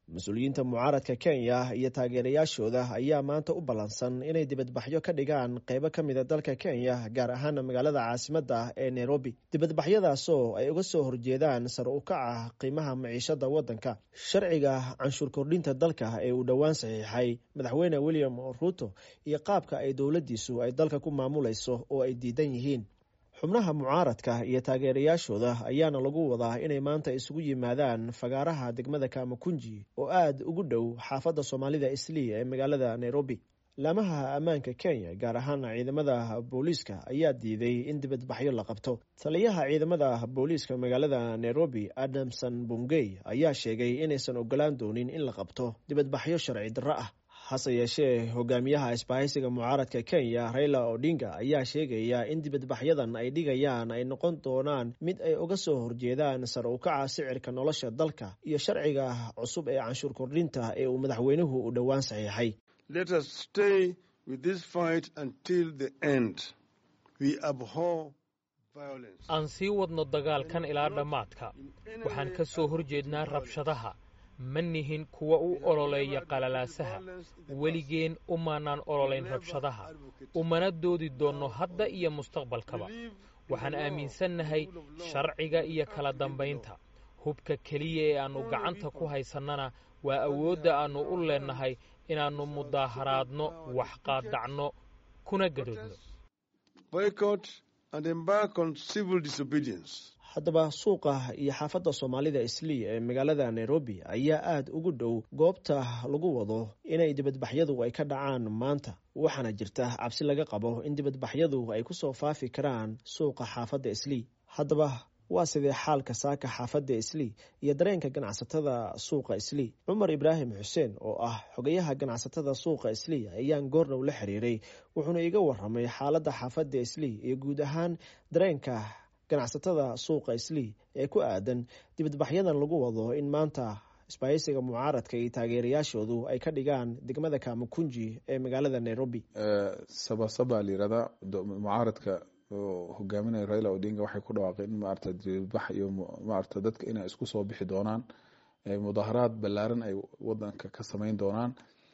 mas-uuliyiinta mucaaradka kenya iyo taageerayaashooda ayaa maanta u ballansan inay dibadbaxyo ka dhigaan qeybo ka mida dalka kenya gaar ahaan magaalada caasimadda ee nairobi dibadbaxyadaasoo ay uga soo horjeedaan sar u kaca qiimaha maciishada waddanka sharciga canshuur kordhinta dalka ee uu dhowaan saxiixay madaxweyne william ruuto iyo qaabka ay dowladdiisu ay dalka ku maamulayso oo ay diidan yihiin xubnaha mucaaradka iyo taageerayaashooda ayaana lagu wadaa inay maanta isugu yimaadaan fagaaraha degmada kamakunji oo aad ugu dhow xaafadda soomaalida islii ee magaalada nairobi laamaha ammaanka kenya gaar ahaan ciidamada booliiska ayaa diiday in dibadbaxyo la qabto taliyaha ciidamada booliiska magaalada nairobi adamson bungey ayaa sheegay inaysan ogolaan doonin in la qabto dibadbaxyo sharci darro ah hase yeeshee hogaamiyaha isbahaysiga mucaaradka kenya raila odinga ayaa sheegaya in dibadbaxyadan ay dhigayaan ay noqon doonaan mid ay uga soo horjeedaan sar u kaca sicirka nolosha dalka iyo sharciga cusub ee canshuur kordhinta ee uu madaxweynuhu u dhowaan saxiixay aan sii wadno dagaalkan ilaa dhammaadka waxaan ka soo horjeednaa rabshadaha ma nihin kuwa u ololeeya qalalaasaha weligeen umaanaan ololayn rabshadaha umana doodi doonno hadda iyo mustaqbalkaba waxaan aaminsannahay sharciga iyo kala dambaynta hubka keliya ee aannu gacanta ku haysannana waa awoodda aannu u leennahay inaannu mudaaharaadno wax qaadacno kuna gadoodno haddaba suuqa iyo xaafadda soomaalida islii ee magaalada nairobi ayaa aad ugu dhow goobta lagu wado inay dibadbaxyadu ay ka dhacaan maanta waxaana jirta cabsi laga qabo in dibadbaxyadu ay kusoo faafi karaan suuqa xaafadda islii haddaba waa sidee xaalka saaka xaafadda islii iyo dareenka ganacsatada suuqa islii cumar ibraahim xuseen oo ah xogayaha ganacsatada suuqa islii ayaan goordhow la xiriiray wuxuuna iga waramay xaaladda xaafadda islii iyo guud ahaan dareenka ganacsatada suuqa islii ee ku aadan dibadbaxyadan lagu wado in maanta isbaahaysiga mucaaradka iyo taageerayaashoodu ay ka dhigaan degmada kamakunji ee magaalada nairobi sabasaba layirahdaa mucaaradka oo hogaaminaya raila odinga waxay ku dhawaaqeen in maarata dibadbax iyo maarata dadka inay isku soo bixi doonaan mudaaharaad ballaaran ay wadanka ka sameyn doonaan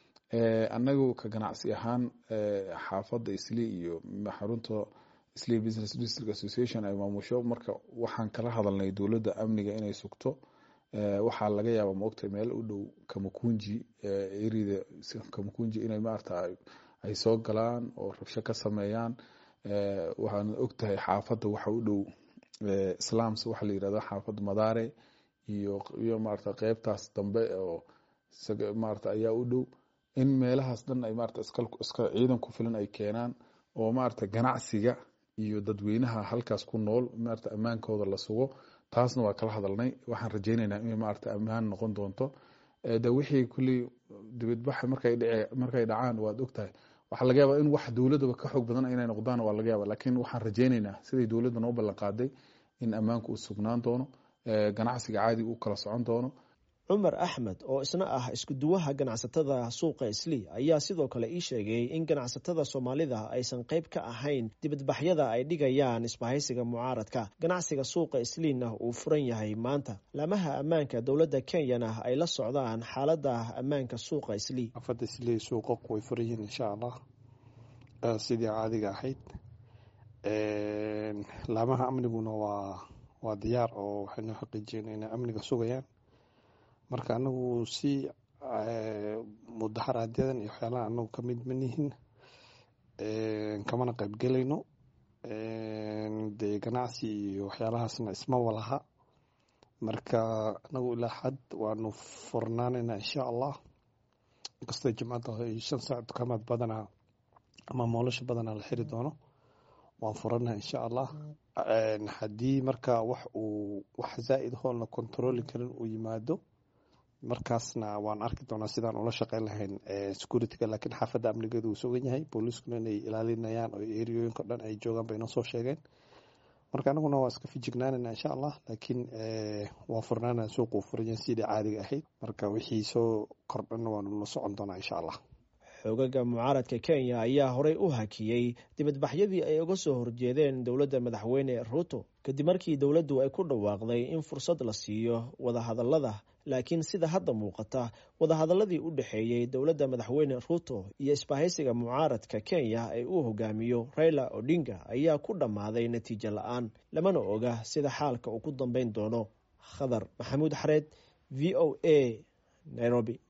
annagu ka ganacsi ahaan xaafadda islii iyo xarunta islii business district association ay maamusho marka waxaan kala hadalnay dowladda amniga inay sugto waxaa laga yaaba maogtahay meel u dhow kamakunji erida kamakunji inay maarata ay soo galaan oo rabsho ka sameeyaan waxaana ogtahay xaafadda waxa u dhow islaams waxa la yirahdo xaafadda madaare iyo iyo maarata qeybtaas dambe oo maarata ayaa u dhow in meelahaas dhan ay maarata iska iska ciidan ku filan ay keenaan oo maarata ganacsiga iyo dadweynaha halkaas ku nool maarata ammaankooda la sugo taasna waa kala hadalnay waxaan rajeyneynaa inay maarata ammaan noqon doonto de wixii kulley dibadbaxa markay dhice markay dhacaan waad ogtahay waxaa laga yaaba in wax dowladaba ka xoog badan inay noqdaan waa laga yaaba lakiin waxaan rajeyneynaa siday dowladda noo ballan qaaday in ammaanku uu sugnaan doono ganacsiga caadiga u kala socon doono cumar axmed oo isna ah iskuduwaha ganacsatada suuqa islii ayaa sidoo kale ii sheegay in ganacsatada soomaalida aysan qayb ka ahayn dibadbaxyada ay dhigayaan isbahaysiga mucaaradka ganacsiga suuqa isliina uu furan yahay maanta laamaha ammaanka dowladda kenyana ay la socdaan xaalada ammaanka suuqa islii xaafadda islii suuqa way furan yihiin insha allah sidii caadiga ahayd laamaha amniguna waa waa diyaar oo waxaynu xaqiijiyeen inay amniga sugayaan marka anagu si mudaharaadyada iyo waxyaalaha anagu kamid manihin kamana qaybgelayno dee ganacsi iyo waxyaalahaasna isma walaha marka anagu ilaa xad waanu furnaanayna insha allah inkastoo jimcadda shan saac dukaamaad badanaa ama moolasha badanaa la xiri doono waan furanaha insha allah haddii marka wax uu wax zaa-id hoon la controli karin uu yimaado markaasna waan arki doonaa sidaan ula shaqeyn lahayn securityga laakiin xaafadda amnigeedu uu sugan yahay booliiskuna inay ilaalinayaan oo eriyooyinka dhan ay joogaan bay noo soo sheegeen marka anaguna waa iska fijignaanayna insha allah laakiin waa furnaana suuquu furayan sidii caadiga ahayd marka wixii soo kordhanna waanu la socon doonaa insha allah xoogaga mucaaradka kenya ayaa horey u hakiyey dibadbaxyadii ay uga soo horjeedeen dowladda madaxweyne ruuto kadib markii dowladdu ay ku dhawaaqday in fursad la siiyo wadahadallada laakiin sida hadda muuqata wadahadaladii u dhexeeyey dowladda madaxweyne ruuto iyo isbahaysiga mucaaradka kenya ee uu hogaamiyo raila odinga ayaa ku dhammaaday natiijo la-aan lamana oga sida xaalka uu ku dambeyn doono khadar maxamuud xareed v o a nairobi